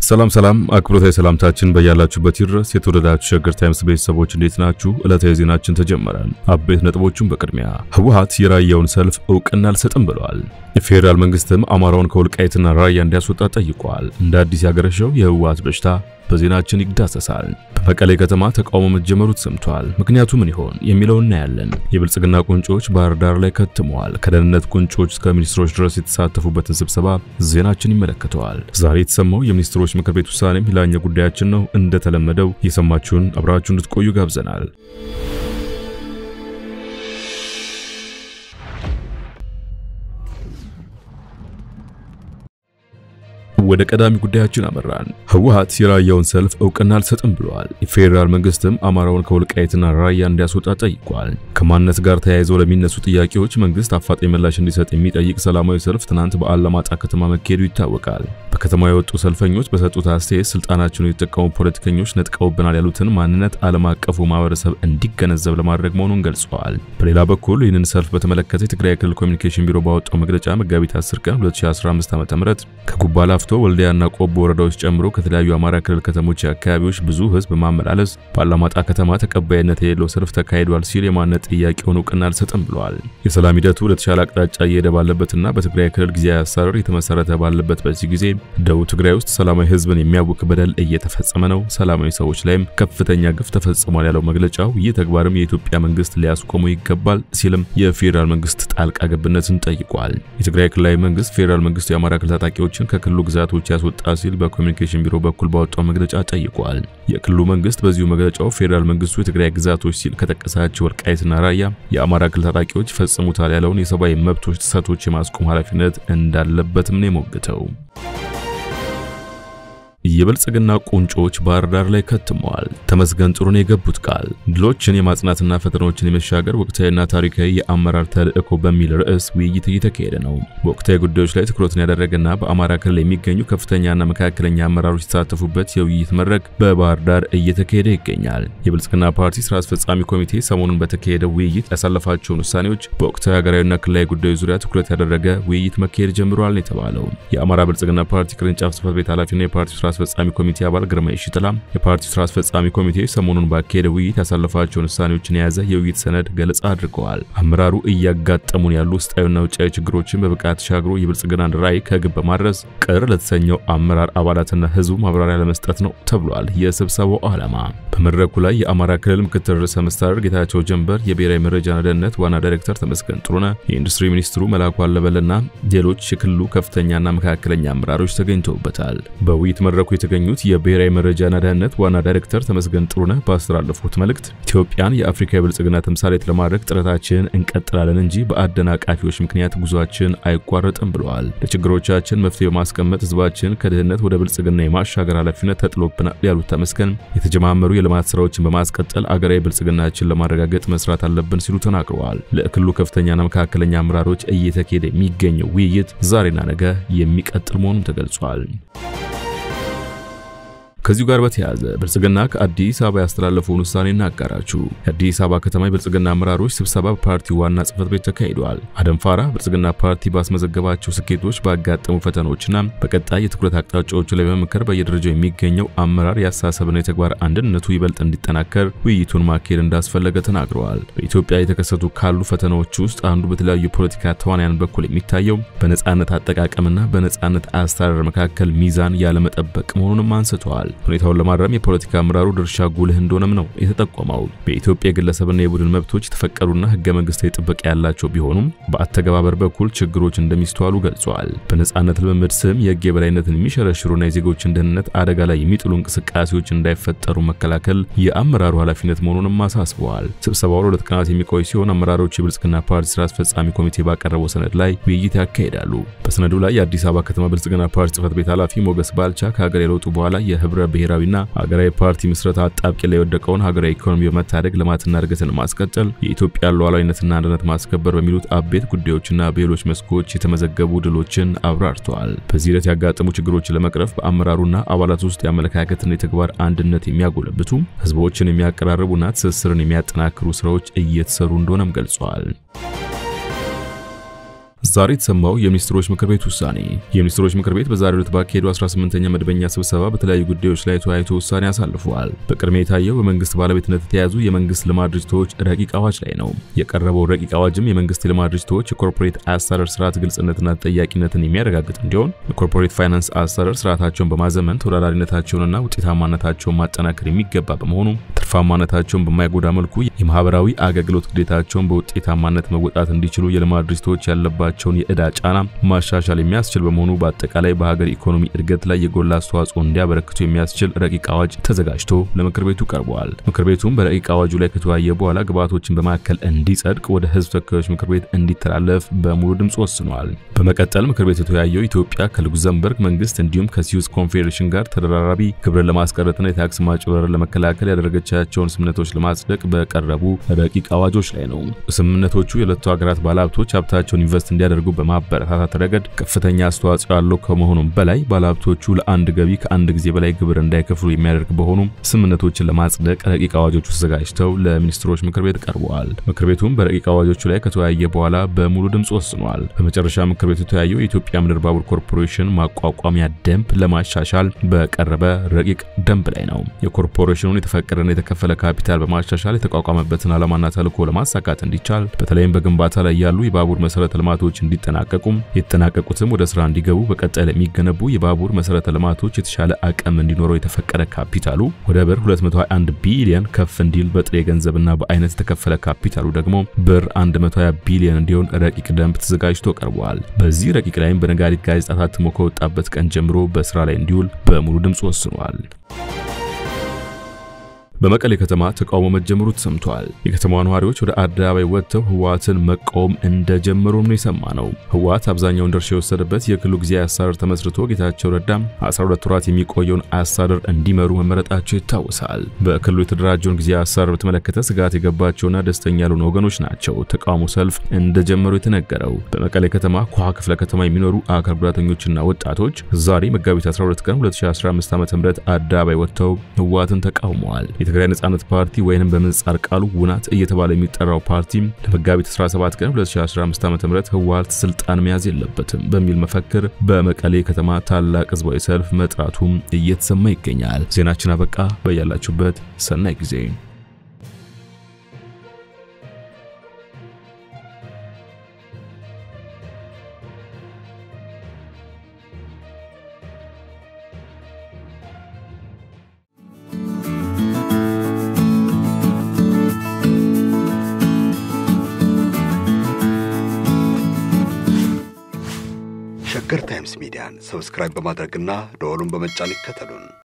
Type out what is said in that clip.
ሰላም ሰላም አክብሮታዊ ሰላምታችን በያላችሁበት ይድረስ። የተወደዳችሁ ሸገር ታይምስ ቤተሰቦች እንዴት ናችሁ? ዕለታዊ ዜናችን ተጀመረ። አበይት ነጥቦቹን በቅድሚያ ህወሓት የራያውን ሰልፍ እውቅና አልሰጥም ብለዋል። የፌዴራል መንግስትም አማራውን ከወልቃይትና ራያ እንዲያስወጣ ጠይቋል። እንደ አዲስ ያገረሸው የህወሓት በሽታ በዜናችን ይዳሰሳል። በመቀሌ ከተማ ተቃውሞ መጀመሩ ተሰምቷል። ምክንያቱ ምን ይሆን የሚለው እናያለን። የብልጽግና ቁንጮች ባህር ዳር ላይ ከትመዋል። ከደህንነት ቁንጮች እስከ ሚኒስትሮች ድረስ የተሳተፉበትን ስብሰባ ዜናችን ይመለከተዋል። ዛሬ የተሰማው የሚኒስትሮች ምክር ቤት ውሳኔም ሌላኛው ጉዳያችን ነው። እንደተለመደው የሰማችሁን አብራችሁ እንድትቆዩ ጋብዘናል። ወደ ቀዳሚ ጉዳያችን አመራን። ህወሓት የራያውን ሰልፍ እውቅና አልሰጥም ብለዋል። የፌዴራል መንግስትም አማራውን ከወልቃይትና ራያ እንዲያስወጣ ጠይቋል። ከማንነት ጋር ተያይዘው ለሚነሱ ጥያቄዎች መንግስት አፋጣኝ ምላሽ እንዲሰጥ የሚጠይቅ ሰላማዊ ሰልፍ ትናንት በአላማጣ ከተማ መካሄዱ ይታወቃል። በከተማው የወጡ ሰልፈኞች በሰጡት አስተያየት ስልጣናቸውን የተጠቀሙ ፖለቲከኞች ነጥቀውብናል ያሉትን ማንነት ዓለም አቀፉ ማህበረሰብ እንዲገነዘብ ለማድረግ መሆኑን ገልጸዋል። በሌላ በኩል ይህንን ሰልፍ በተመለከተ የትግራይ ክልል ኮሚኒኬሽን ቢሮ ባወጣው መግለጫ መጋቢት 10 ቀን 2015 ዓ.ም ከጉባ ላፍቶ ወልዲያና ቆቦ ወረዳዎች ጨምሮ ከተለያዩ አማራ ክልል ከተሞች አካባቢዎች ብዙ ህዝብ በማመላለስ በአላማጣ ከተማ ተቀባይነት የሌለው ሰልፍ ተካሂዷል ሲል የማንነት ጥያቄውን እውቅና አልሰጥም ብለዋል። የሰላም ሂደቱ ወደ ተሻለ አቅጣጫ እየሄደ ባለበትና በትግራይ ክልል ጊዜያዊ አስተዳደር የተመሰረተ ባለበት በዚህ ጊዜ ደቡብ ትግራይ ውስጥ ሰላማዊ ህዝብን የሚያውክ በደል እየተፈጸመ ነው፣ ሰላማዊ ሰዎች ላይም ከፍተኛ ግፍ ተፈጽሟል ያለው መግለጫው ይህ ተግባርም የኢትዮጵያ መንግስት ሊያስቆመው ይገባል ሲልም የፌዴራል መንግስት ጣልቃ ገብነትን ጠይቋል። የትግራይ ክልላዊ መንግስት ፌዴራል መንግስቱ የአማራ ክልል ታጣቂዎችን ከክልሉ ግዛቶች ያስወጣ ሲል በኮሚኒኬሽን ቢሮ በኩል ባወጣው መግለጫ ጠይቋል። የክልሉ መንግስት በዚሁ መግለጫው ፌዴራል መንግስቱ የትግራይ ግዛቶች ሲል ከጠቀሳቸው ወልቃይትና ራያ የአማራ ክልል ታጣቂዎች ይፈጽሙታል ያለውን የሰብአዊ መብቶች ጥሰቶች የማስቆም ኃላፊነት እንዳለበትም ነው የሞግተው። የብልጽግና ቁንጮች ባህር ዳር ላይ ከትመዋል። ተመስገን ጥሩነህ የገቡት ቃል ድሎችን የማጽናትና ፈተናዎችን የመሻገር ወቅታዊና ታሪካዊ የአመራር ተልዕኮ በሚል ርዕስ ውይይት እየተካሄደ ነው። በወቅታዊ ጉዳዮች ላይ ትኩረትን ያደረገና በአማራ ክልል የሚገኙ ከፍተኛና መካከለኛ አመራሮች የተሳተፉበት የውይይት መድረክ በባህር ዳር እየተካሄደ ይገኛል። የብልጽግና ፓርቲ ስራ አስፈጻሚ ኮሚቴ ሰሞኑን በተካሄደው ውይይት ያሳለፋቸውን ውሳኔዎች በወቅታዊ ሀገራዊና ክልላዊ ጉዳዮች ዙሪያ ትኩረት ያደረገ ውይይት መካሄድ ጀምሯል ነው የተባለው። የአማራ ብልጽግና ፓርቲ ቅርንጫፍ ጽህፈት ቤት ኃላፊና የፓርቲ ስራ አስፈጻሚ ኮሚቴ አባል ግርማ ይሽጥላ የፓርቲው ስራ አስፈጻሚ ኮሚቴ ሰሞኑን ባካሄደ ውይይት ያሳለፋቸውን ውሳኔዎችን የያዘ የውይይት ሰነድ ገለጻ አድርገዋል። አመራሩ እያጋጠሙን ያሉ ውስጣዊና ውጫዊ ችግሮችን በብቃት ተሻግሮ የብልጽግናን ራዕይ ከግብ በማድረስ ቅር ለተሰኘው አመራር አባላትና ህዝቡ ማብራሪያ ለመስጠት ነው ተብሏል። የስብሰባው ዓላማ በመድረኩ ላይ የአማራ ክልል ምክትል ርዕሰ መስተዳድር ጌታቸው ጀንበር፣ የብሔራዊ መረጃና ደህንነት ዋና ዳይሬክተር ተመስገን ጥሩነህ፣ የኢንዱስትሪ ሚኒስትሩ መላኩ አለበለና ሌሎች የክልሉ ከፍተኛና መካከለኛ አመራሮች ተገኝተውበታል። በውይይት መድረኩ የተገኙት የብሔራዊ መረጃና ደህንነት ዋና ዳይሬክተር ተመስገን ጥሩነህ ባስተላለፉት መልእክት ኢትዮጵያን የአፍሪካ የብልጽግና ተምሳሌት ለማድረግ ጥረታችንን እንቀጥላለን እንጂ በአደናቃፊዎች ምክንያት ጉዟችን አይቋረጥም ብለዋል። ለችግሮቻችን መፍትሄ በማስቀመጥ ህዝባችን ከድህነት ወደ ብልጽግና የማሻገር ኃላፊነት ተጥሎብናል ያሉት ተመስገን የተጀማመሩ የልማት ስራዎችን በማስቀጠል አገራዊ ብልጽግናችን ለማረጋገጥ መስራት አለብን ሲሉ ተናግረዋል። ለክልሉ ከፍተኛና መካከለኛ አመራሮች እየተካሄደ የሚገኘው ውይይት ዛሬና ነገ የሚቀጥል መሆኑም ተገልጿል። ከዚሁ ጋር በተያያዘ ብልጽግና ከአዲስ አበባ ያስተላለፈውን ውሳኔ እናጋራችሁ። የአዲስ አበባ ከተማ የብልጽግና አመራሮች ስብሰባ በፓርቲው ዋና ጽህፈት ቤት ተካሂዷል። አደም ፋራ ብልጽግና ፓርቲ ባስመዘገባቸው ስኬቶች፣ ባጋጠሙ ፈተናዎችና በቀጣይ የትኩረት አቅጣጫዎቹ ላይ በመምከር በየደረጃው የሚገኘው አመራር የአስተሳሰብና የተግባር አንድነቱ ይበልጥ እንዲጠናከር ውይይቱን ማካሄድ እንዳስፈለገ ተናግረዋል። በኢትዮጵያ የተከሰቱ ካሉ ፈተናዎች ውስጥ አንዱ በተለያዩ የፖለቲካ ተዋንያን በኩል የሚታየው በነጻነት አጠቃቀምና በነጻነት አስተዳደር መካከል ሚዛን ያለመጠበቅ መሆኑንም አንስተዋል። ሁኔታውን ለማረም የፖለቲካ አመራሩ ድርሻ ጉልህ እንደሆነም ነው የተጠቆመው። በኢትዮጵያ የግለሰብና የቡድን መብቶች የተፈቀዱና ህገ መንግስታዊ ጥበቃ ያላቸው ቢሆኑም በአተገባበር በኩል ችግሮች እንደሚስተዋሉ ገልጸዋል። በነጻነት ልምምድ ስም የህግ የበላይነትን የሚሸረሽሩና የዜጎችን ደህንነት አደጋ ላይ የሚጥሉ እንቅስቃሴዎች እንዳይፈጠሩ መከላከል የአመራሩ ኃላፊነት መሆኑንም አሳስበዋል። ስብሰባው ለሁለት ቀናት የሚቆይ ሲሆን አመራሮች የብልጽግና ፓርቲ ስራ አስፈጻሚ ኮሚቴ ባቀረበው ሰነድ ላይ ውይይት ያካሂዳሉ። በሰነዱ ላይ የአዲስ አበባ ከተማ ብልጽግና ፓርቲ ጽህፈት ቤት ኃላፊ ሞገስ ባልቻ ከሀገር የለውጡ በኋላ የህብረ ብሔራዊና ሀገራዊ ፓርቲ ምስረታ አጣብቂ ላይ የወደቀውን ሀገራዊ ኢኮኖሚ በመታደግ ልማትና እድገትን ማስቀጠል፣ የኢትዮጵያ ሉዓላዊነትና አንድነት ማስከበር በሚሉት አቤት ጉዳዮችና በሌሎች መስኮች የተመዘገቡ ድሎችን አብራርተዋል። በዚህ ሂደት ያጋጠሙ ችግሮችን ለመቅረፍ በአመራሩና አባላት ውስጥ የአመለካከትና የተግባር አንድነት የሚያጎለብቱ ህዝቦችን የሚያቀራርቡና ትስስርን የሚያጠናክሩ ስራዎች እየተሰሩ እንደሆነም ገልጸዋል። ዛሬ የተሰማው የሚኒስትሮች ምክር ቤት ውሳኔ። የሚኒስትሮች ምክር ቤት በዛሬው ዕለት ባካሄደው 18ኛ መደበኛ ስብሰባ በተለያዩ ጉዳዮች ላይ ተወያይቶ ውሳኔ አሳልፈዋል። በቅድሚያ የታየው በመንግስት ባለቤትነት የተያዙ የመንግስት ልማት ድርጅቶች ረቂቅ አዋጅ ላይ ነው። የቀረበው ረቂቅ አዋጅም የመንግስት የልማት ድርጅቶች የኮርፖሬት አሰራር ስርዓት ግልጽነትና ተጠያቂነትን የሚያረጋግጥ እንዲሆን የኮርፖሬት ፋይናንስ አሰራር ስርዓታቸውን በማዘመን ተወዳዳሪነታቸውንና ውጤታማነታቸውን ማጠናከር የሚገባ በመሆኑ ትርፋማነታቸውን በማይጎዳ መልኩ የማህበራዊ አገልግሎት ግዴታቸውን በውጤታማነት መወጣት እንዲችሉ የልማት ድርጅቶች ያለባቸውን የዕዳ ጫና ማሻሻል የሚያስችል በመሆኑ በአጠቃላይ በሀገር ኢኮኖሚ እድገት ላይ የጎላ አስተዋጽኦ እንዲያበረክቱ የሚያስችል ረቂቅ አዋጅ ተዘጋጅቶ ለምክር ቤቱ ቀርበዋል። ምክር ቤቱም በረቂቅ አዋጁ ላይ ከተወያየ በኋላ ግብዓቶችን በማዕከል እንዲጸድቅ ወደ ህዝብ ተወካዮች ምክር ቤት እንዲተላለፍ በሙሉ ድምፅ ወስኗል። በመቀጠል ምክር ቤቱ የተወያየው ኢትዮጵያ ከሉክዘምበርግ መንግስት እንዲሁም ከስዊስ ኮንፌዴሬሽን ጋር ተደራራቢ ግብርን ለማስቀረጥና የታክስ ማጭበርበርን ለመከላከል ያደረገቻቸውን ስምምነቶች ለማጽደቅ በቀረቡ ረቂቅ አዋጆች ላይ ነው። ስምምነቶቹ የሁለቱ ሀገራት ባለሀብቶች ሀብታቸውን ኢንቨስት እንዲያደርጉ በማበረታታት ረገድ ከፍተኛ አስተዋጽኦ ያለው ከመሆኑም በላይ ባለሀብቶቹ ለአንድ ገቢ ከአንድ ጊዜ በላይ ግብር እንዳይከፍሉ የሚያደርግ በሆኑም ስምምነቶችን ለማጽደቅ ረቂቅ አዋጆቹ ተዘጋጅተው ለሚኒስትሮች ምክር ቤት ቀርበዋል። ምክር ቤቱም በረቂቅ አዋጆቹ ላይ ከተወያየ በኋላ በሙሉ ድምፅ ወስኗል። በመጨረሻ ምክር ቤቱ የተወያየው የኢትዮጵያ ምድር ባቡር ኮርፖሬሽን ማቋቋሚያ ደንብ ለማሻሻል በቀረበ ረቂቅ ደንብ ላይ ነው። የኮርፖሬሽኑን የተፈቀደና የተከፈለ ካፒታል በማሻሻል የተቋቋመበትን ዓላማና ተልዕኮ ለማሳካት እንዲቻል በተለይም በግንባታ ላይ ያሉ የባቡር መሰረተ ልማቶች እንዲጠናቀቁም የተጠናቀቁትም ወደ ስራ እንዲገቡ በቀጣይ ለሚገነቡ የባቡር መሰረተ ልማቶች የተሻለ አቅም እንዲኖረው የተፈቀደ ካፒታሉ ወደ ብር 221 ቢሊዮን ከፍ እንዲል በጥሬ ገንዘብና በአይነት የተከፈለ ካፒታሉ ደግሞ ብር 120 ቢሊዮን እንዲሆን ረቂቅ ደንብ ተዘጋጅቶ ቀርቧል። በዚህ ረቂቅ ላይም በነጋሪት ጋዜጣ ታትሞ ከወጣበት ቀን ጀምሮ በስራ ላይ እንዲውል በሙሉ ድምፅ ወስኗል። በመቀሌ ከተማ ተቃውሞ መጀመሩ ተሰምቷል። የከተማዋ ነዋሪዎች ወደ አደባባይ ወጥተው ህወሓትን መቃወም እንደጀመሩ ነው የሰማነው። ህወሓት አብዛኛውን ድርሻ የወሰደበት የክልሉ ጊዜያዊ አስተዳደር ተመስርቶ ጌታቸው ረዳም 12 ወራት የሚቆየውን አስተዳደር እንዲመሩ መመረጣቸው ይታወሳል። በክልሉ የተደራጀውን ጊዜያዊ አስተዳደር በተመለከተ ስጋት የገባቸውና ደስተኛ ያልሆኑ ወገኖች ናቸው ተቃውሞ ሰልፍ እንደጀመሩ የተነገረው። በመቀሌ ከተማ ኳ ክፍለ ከተማ የሚኖሩ አካል ጉዳተኞችና ወጣቶች ዛሬ መጋቢት 12 ቀን 2015 ዓ.ም አደባባይ ወጥተው ህወሓትን ተቃውመዋል። የትግራይ ነጻነት ፓርቲ ወይንም በምህጻር ቃሉ ውናት እየተባለ የሚጠራው ፓርቲ ለመጋቢት 17 ቀን 2015 ዓ.ም ህወሓት ስልጣን መያዝ የለበትም በሚል መፈክር በመቀሌ ከተማ ታላቅ ህዝባዊ ሰልፍ መጥራቱም እየተሰማ ይገኛል። ዜናችን አበቃ። በያላችሁበት ሰናይ ጊዜ ሸገር ታይምስ ሚዲያን ሰብስክራይብ በማድረግና ደወሉን በመጫን ይከተሉን።